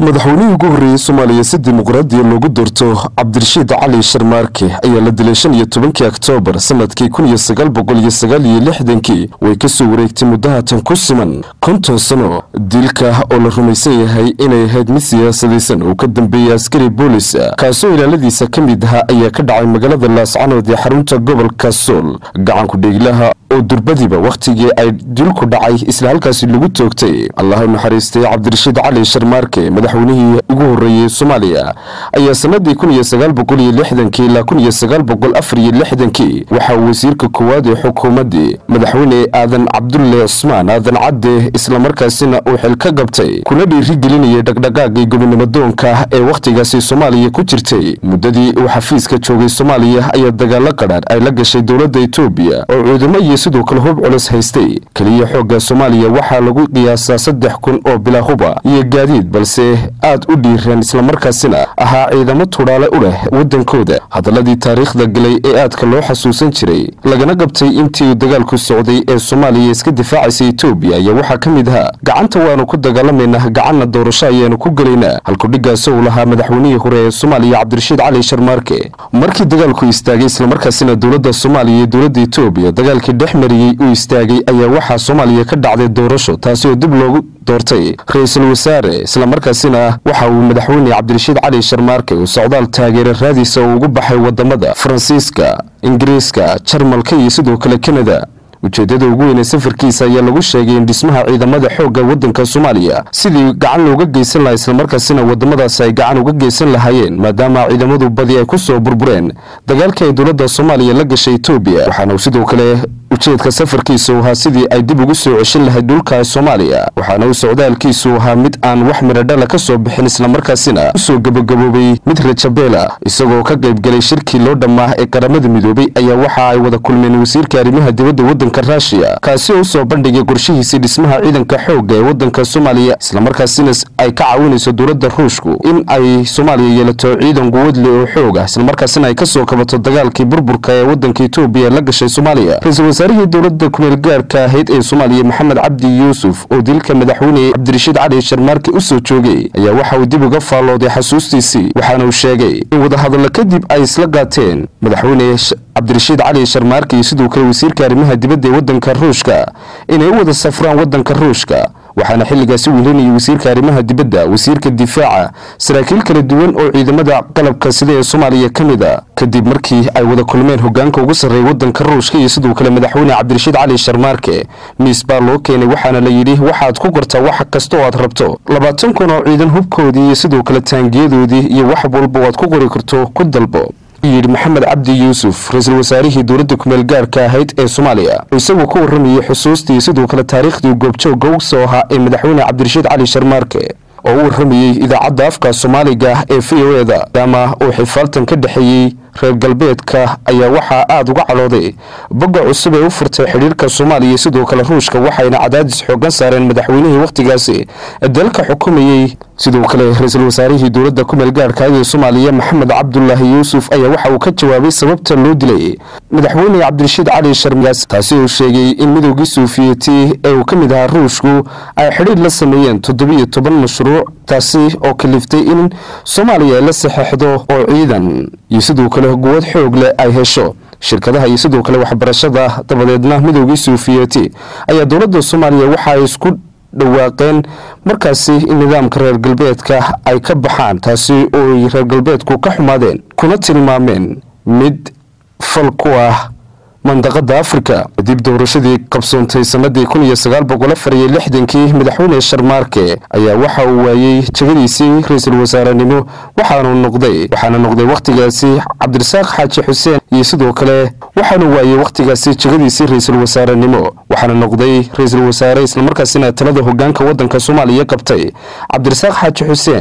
madaxweynihii ugu horreeyey soomaaliya si dimuqraadiya loogu doorto cabdirashiid cali sharmaarke ayaa la dilay shan iyo tobankii oktoobar sanadkii kun iyo sagaal boqol iyo sagaal iyo lixdankii way ka soo wareegtay muddahatan ku siman konton sano dilka oo la rumaysan yahay inay ahayd mid siyaasadaysan oo ka dambeeyey askari boolis kaasoo ilaaladiisa ka mid ahaa ayaa ka dhacay magaalada laascanood ee xarunta gobolka sool gacanku dheeglaha oo durbadiba wakhtigii ay dilku dhacay isla halkaasi lagu toogtay allah u naxariistay cabdirashiid cali sharmaarke madaxweynihii ugu horreeyey soomaaliya ayaa sanadii kun iyo sagaal boqol iyo lixdankii ilaa kun iyo sagaal boqol afar iyo lixdankii waxaa wasiirka koowaad ee xukuumaddii madaxweyne aadan cabdulle cusmaan aadan cadde islamarkaasina uu xil ka gabtay kuna dhiirigelinayay dhaqdhaqaagii gobonimodoonka ee wakhtigaasi soomaaliya ku jirtay muddadii uu xafiiska joogay soomaaliya ayaa dagaalo qadhaadh ay la gashay dowladda etoobiya oo cuudamo iyo sidoo kale hub culus haystay keliya xoogga soomaaliya waxaa lagu qiyaasaa saddex kun oo bilaa huba iyo gaadiid balse aad u dhiiran islamarkaasina ahaa ciidamo tudhaale u leh waddankooda hadaladii taariikhda galay ee aadka loo xasuusan jiray lagana qabtay intii uu dagaalku socday ee soomaaliya iska difaacaysa etoobiya ayaa waxaa ka mid ahaa gacanta waanu ku dagaalamaynaa gacanna doorasho ayaanu ku gelaynaa halkudhigaas uu lahaa madaxweynihii hore ee soomaaliya cabdirashiid cali sharmaarke markii dagaalku istaagay islamarkaasina dowladda soomaaliya iyo dowladda etoobiya dagaalkii dhex mariyey uu istaagay ayaa waxaa soomaaliya ka dhacday doorasho taasi oo dib loogu doortay ra-iisul wasaare islamarkaasina waxa uu madaxweyne cabdirashiid cali sharmaarke uu socdaal taageera raadiisa uu ugu baxay wadamada faransiiska ingiriiska jarmalka iyo sidoo kale kanada ujeeddada ugu weynee safarkiisa ayaa lagu sheegay in dhismaha ciidamada xoogga waddanka soomaaliya sidii gacan looga geysan lahaa islamarkaasina wadamadaasi ay gacan uga geysan lahaayeen maadaama ciidamadu badi ay ku soo burbureen dagaalkii ay dowladda soomaaliya la gashay etoobiya waxaana uu sidoo kale ujeedka safarkiisu ahaa sidii ay dib ugu soo ceshin lahayd dhulka soomaaliya waxaana uu socdaalkiisu ahaa mid aan wax miradhala ka soo bixin islamarkaasina usoo gabagaboobay mid rajabeela isagoo ka qaybgalay shirkii loo dhammaa ee qaramada midoobay ayaa waxa ay wada kulmeen wasiirka arrimaha dibadda waddanka ruushiya kaasi oo usoo bandhigay qorshihiisii dhismaha ciidanka xoogga ee waddanka soomaaliya islamarkaasina ay ka caawinayso dowladda ruushku in ay soomaaliya yeelato ciidan quwadle oo xoog ah islamarkaasina ay kasoo kabato dagaalkii burburka ee waddanka etoobiya la gashay soomaaliya wasaarihii dowladda kumeel gaarka ahayd ee soomaaliya maxamed cabdi yuusuf oo dilka madaxweyne cabdirashiid cali sharmaarke u soo joogay ayaa waxa uu dib uga faallooday xasuustiisii waxaana uu sheegay in wadahadallo kadib ay isla qaateen madaxweyne cabdirashiid cali sharmaarke iyo sidoo kale wasiirka arrimaha dibadda ee waddanka ruushka inay u wada safraan waddanka ruushka waxaana xilligaasi wehelinayay wasiirka arrimaha dibadda wasiirka difaaca saraakiil kala duwan oo ciidamada qalabka sida ee soomaaliya ka mid a kadib markii ay wada kulmeen hogaanka ugu sarreeya waddanka ruushka iyo sidoo kale madaxweyne cabdirashiid cali sharmaarke miis baa loo keenay waxaana la yidhi waxaad ku gartaa wax kasta oo aad rabto labaatan kun oo ciidan hubkoodii iyo sidoo kale taangiyadoodii iyo wax walba waad ku qori karto ku dalbo yidhi maxamed cabdi yuusuf ra-iisul wasaarihii dowladda kumeel gaarka ahayd ee soomaaliya oo isagoo ka warramayay xusuustii sidoo kale taariikhdii goobjoogga u soo ahaa ee madaxweyne cabdirashiid cali sharmaarke oo u warramayey idaacadda afka soomaaliga ee v o eda maadaama uu xifaaltan ka dhexeeyey reer galbeedka ayaa waxaa aada uga calooday bogga cusub ee u furtay xidhiirka soomaaliya sidoo kale ruushka waxayna cadaadis xoogan saareen madaxweynihii wakhtigaasi dalka xukumayey sidoo kale ra-iisul wasaarihii dowladda kumeel gaarhka ee soomaaliya maxamed cabdulaahi yuusuf ayaa waxa uu ka jawaabay sababta loo dilay madaxweyne cabdirashiid cali sharmigaas taasi uu sheegay in midoogii suufiyeti ee uu ka mid ahaa ruushku ay xidhiir la sameeyeen toddobiyo toban mashruuc taasi oo kaliftay in soomaaliya la saxeixdo oo ciidan iyo sidoo kale quwad xoog leh ay hesho shirkadaha iyo sidoo kale waxbarashada dabadeedna midoogii suufiyeti ayaa dowladda soomaaliya waxa ay isku dhawaaqeen markaasi in nidaamka reer galbeedka ay ka baxaan taasi oo ay reer galbeedku ka xumaadeen kuna tilmaameen mid fal ku ah mandaqada afrika kadib doorashadii qabsoontay sanadii kun iyo sagaal boqol afar iyo lixdankii madaxweyne sharmaarke ayaa waxa uu waayey jegadiisii ra-iisul wasaarenimo waxaanu noqday waxaana noqday wakhtigaasi cabdirasaaq xaaji xuseen iyo sidoo kale waxaanu waayey wakhtigaasi jegadiisii ra-iisul wasaarenimo waxaana noqday ra-iisul wasaare islamarkaasina talada hogaanka waddanka soomaaliya qabtay cabdirasaaq xaaji xuseen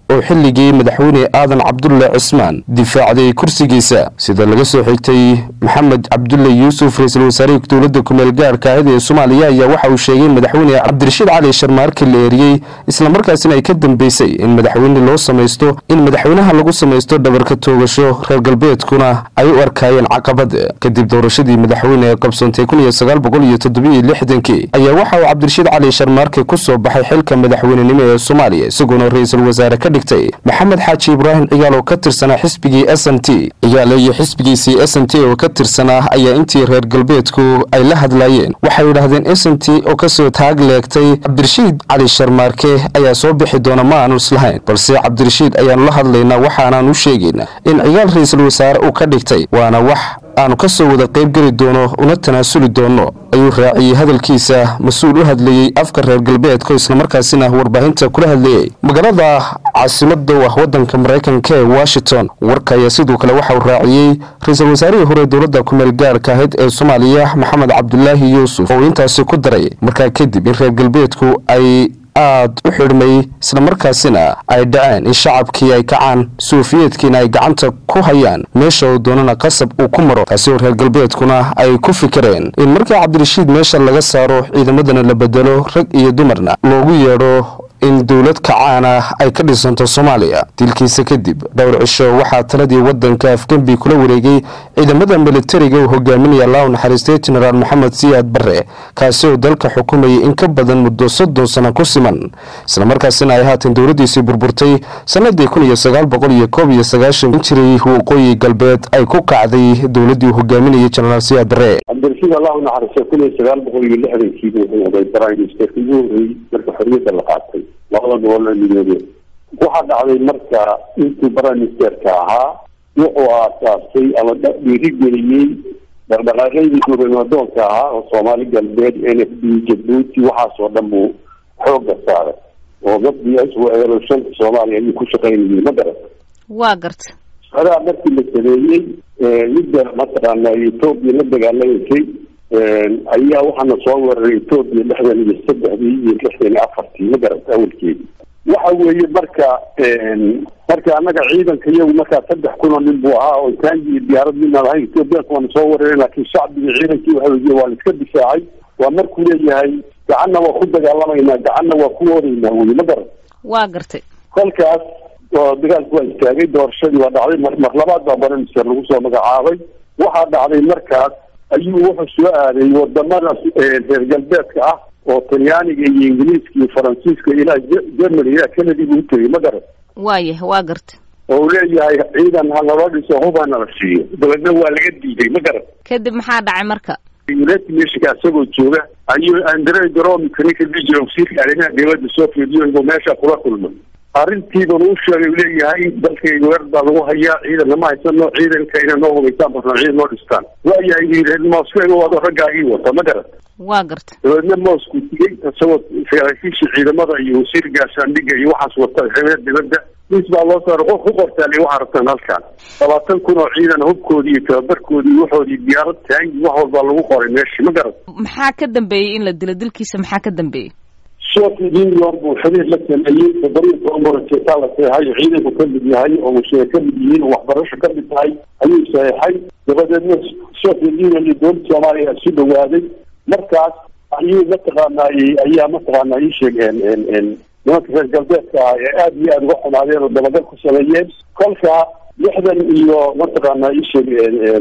oo xilligii madaxweyne aadan cabdulle cismaan difaacday kursigiisa sida laga soo xigtay maxamed cabdulle yuusuf ra-iisul wasaarihii dowladda kumeel gaarka ahid ee soomaaliya ayaa waxa uu sheegay in madaxweyne cabdirashiid cali sharmaarke la eeriyey islamarkaasina ay ka dambeysay in madaxweyne loo samaysto in madaxweynaha lagu samaysto dhabarka toogasho reer galbeedkuna ay u arkaayeen caqabad kadib doorashadii madaxweyne ee qabsoontay kun iyo sagaal boqol iyo toddobiiyo lixdankii ayaa waxa uu cabdirashiid cali sharmaarke ku soo baxay xilka madaxweynenimo ee soomaaliya isagoona ra-iisul wasaare ka dhigtay maxamed xaaji ibraahim cigaal oo ka tirsanaa xisbigii s n t cigaale iyo xisbigiisii s n t oo ka tirsanaa ayaa intii reer galbeedku ay la hadlaayeen waxay yidhaahdeen s n t oo kasoo taag leegtay cabdirashiid cali sharmaarke ayaa soo bixi doona ma aanu islahayn balse cabdirashiid ayaanu la hadlaynaa waxaanaan u sheegaynaa in cigaal ra-iisul wasaare uu ka dhigtay waana wax aanu ka soo wada qayb geli doono una tanaasuli doono ayuu raaciyey hadalkiisa mas-uul u hadlayey afka reer galbeedka islamarkaasina warbaahinta kula hadlayey magaalada caasimada u ah wadanka maraykanka ee washington warka ayaa sidoo kale waxa uu raaciyey ra-iisul wasaarihii hore dowladda kumeel gaarka ahayd ee soomaaliya maxamed cabdulaahi yuusuf oo intaasi ku daray markaa kadib in reer galbeedku ay aada u xidhmay islamarkaasina ay dhaceen in shacabkii ay kacaan sofiyeedkiina ay gacanta ku hayaan meesha uu doonana qasab uu ku maro taasi oo reer galbeedkuna ay ku fikireen in markii cabdirashiid meesha laga saaro ciidamadana la bedelo rag iyo dumarna loogu yeedho in dowlad kacaana ay ka dhisanto soomaaliya dilkiisa kadib dhowr cisho waxaa taladii wadanka afgembi kula wareegay ciidamada militariga uu hogaaminaya allahu naxariistay jenaraal maxamed siyaad barre kaasi oo dalka xukumayay in ka badan muddo soddon sano ku siman islamarkaasina ay haatan dowladdiisii burburtay sanadii kun iyo sagaal boqol iyo koob iyo sagaashan jiray waqooyi galbeed ay ku kacday dowladdii uu hogaaminayay jenaraal siyaad barre cabdirashiid allahu naxariistay kun iyo sagaal boqol iyo lixdankiibu wuxuu noqday prime ministerka ugu horreeyey marka xorriyadda la qaatay labada gobol ee midoobeen waxaa dhacday marka intuu prime ministerka ahaa wuxuu aasaasay ama dhiirigeliyey dhaqdhaqaaqyadii gobanadoonka ahaa oo soomaali galbeed n f d jabuuti waxaasoo dhan buu xooga saaray oo gabdii iswaeelo shanta soomaaliya ayuu ku shaqaynayay ma garata waa garta adaa markii la sameeyey midda mataqaana etoobiya la dagaalamasay ayaa waxaana soo weeraray etoobiya lixdan iyo saddexdii iyo lixdan iyo afartii ma garata awalkeedi waxa weeye marka marka annaga ciidanka iyagu markaa saddex kunoo nin buu ahaa oo taangi iyo diyaarad midna lahayn etoobiyaanka waana soo weerareen laakiin shacbiga ciidankii waxa weye waa la iska difaacay waa markuu leeyahay gacanna waa ku dagaalamaynaa gacanna waa ku oodaynaa weye ma garat waa gartay kolkaas oo dagaalku waa istaagay doorashadii waa dhacday mar mar labaad baa baramister lagu soo magacaabay waxaa dhacday markaas ayuu wuxuu soo aaday wadamada reer galbeedka ah oo talyaaniga iyo ingiliiska iyo faransiiska ilaa germany ilaa canada buu tegay ma garat waayah waa garta oo uu leeyahay ciidan ha loo dhiso hubana la siiyo dabeedna waa laga diiday ma garat kadib maxaa dhacay marka united nationka isagoo jooga ayuu andre dromika ninka dijira wasiirka arrimaha dowladda soviet union meesha kula kulmay arrintiibanu u sheegay leeyahay dalkayga weer baa lagu hayaa ciidan lama haysano ciidanka inay noo hubaysaan basna ciidan noo dhistaan waayahay reer moscow wado raggaa ii wata ma garat waa garta dabeedna moscow tigay isagoo saraakiisha ciidamada iyo wasiir gaashaandhiga iyo waxaas wata reer dibadda mis baa loo saara qof ku qortaali waxaa rabtaan halkaan labaatan kun oo ciidan hubkoodii iyo tababarkoodii iyo waxoodii diyaarad taangi wax walbaa lagu qoray meeshii ma garat maxaa ka dambeeyey in la dilo dilkiisa maxaa ka dambeeyey soviet union buu xiriir la sameeyey toddobiyo toban borojeetaa la saxeexay ciidanku ka mid yahay oo musheer ka mid yihiin oo waxbarasho ka mid tahay ayuu saxeexay dabadeedna soviet union iyo dowladda soomaaliya isu dhawaaday markaas ayuu mataqaanay ayaa mataqaana ii sheegeen nimanka reer galbeedka ah ee aada iyo aada uga xumaadeen oo dabagal ku sameeyeen kolka lixdan iyo mataqaana ii sheeg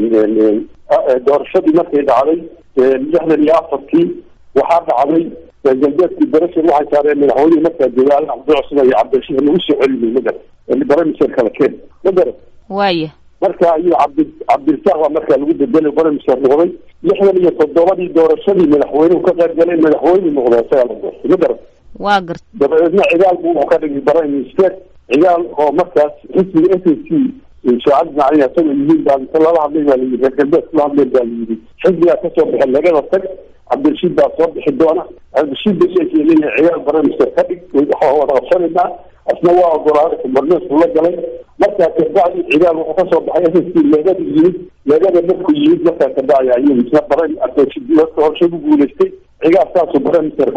doorashadii markay dhacday lixdan iyo afartii waxaa dhacday reer galbeedkii barashan waxay saareen madaxweynihii markaa jooga al cabdicusman iyo cabdirashiid lagu soo celinay ma garat baramister kala keen ma garat waaya marka ayuu cabdi cabdirasaaq baa markaa lagu bedelay baramister noqday lixdan iyo toddobadii doorashadii madaxweynuhu ka qayb galay madaxweyne noqday isagaa la doortay ma garat waa garta dabadeedna cigaal buu wuxuu ka dhigay prime minister cigaal oo markaas xisbiga s n c shaacad macalin asagoo yihiin baa inta lala hadlay baa layidhi reer galbeedka la hadleen baa layidhi xisbigaa kasoo baxay lagada tag cabdirashiid baa soo bixi doona cabdirashiid basheekii leeyahay cigaal prime minister ka dhig waxaa wada qabsanaynaa asna waa ogolaaday kumarneesku la galay markaa kabacdi cigaal wuxuu kasoo baxay s n c leegada yimid leegada markuu yimid markaa kabacdi ayuu isna prime horshe ku guulaystay cigaal saasuu prime minister ku noqday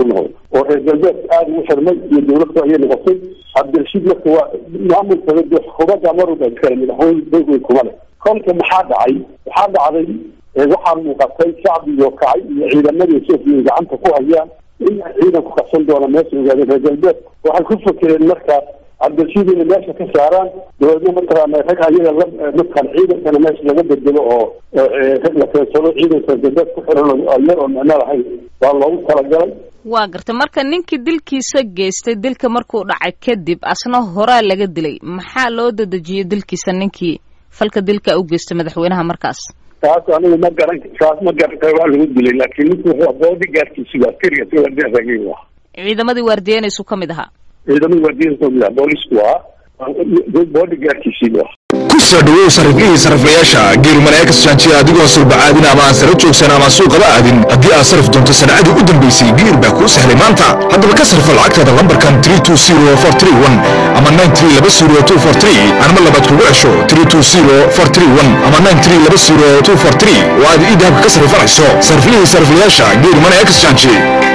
oo reer galbeed aada ugu xirmay iyo dawladda ayay noqotay cabdirashiid marka waa maamulkada de xukuumadda marwalba iskale madaxweyne dawey kuma leh kolka maxaa dhacay waxaa dhacday waxaa muuqatay shacbigoo kacay iyo ciidamadii etoobiya gacanta ku hayaan in ciidan ku qabsan doona meesha ogaadeen reer galbeed waxay ku fakereen markaas cabdirashiid inay meesha ka saaraan dabeedna mataqaana rag ayaga la mataqan ciidankana meesha laga bedelo oo rag la keensado ciidanka galbeed ku xiran yar oo micno lahayn waa loogu talagalay waa garta marka ninkii dilkiisa geystay dilka markuu dhacay kadib asna horaa laga dilay maxaa loo dadejiyey dilkiisa ninkii falka dilka u geystay madaxweynaha markaas taas anigu ma garan taas ma garan karo waa lagu dilay laakiin ninku wuxuu boodigaarkiisi waa askariga si waardiyaasagii waa ciidamadii waardiyeynaysu ka mid ahaa ciidamada waardiyaha kamid ah boolisku waa boodigaarkiisii waa ku soo dhawow sariflihii sariflayaasha geerumaneekas jaanjiya adigoo sulbacaadin ama aan sara joogsan ama suuqaba aadin haddii aad sarif doonto sanacadii u dambaysay geer baa kuu sahlay maanta haddaba ka sarfa lacagtaada lambarkan ama anma labaad kugu cesho ama oo aad ii dahabka ka sarrifanayso sariflihii sariflayaasha geerumaneekas jaanji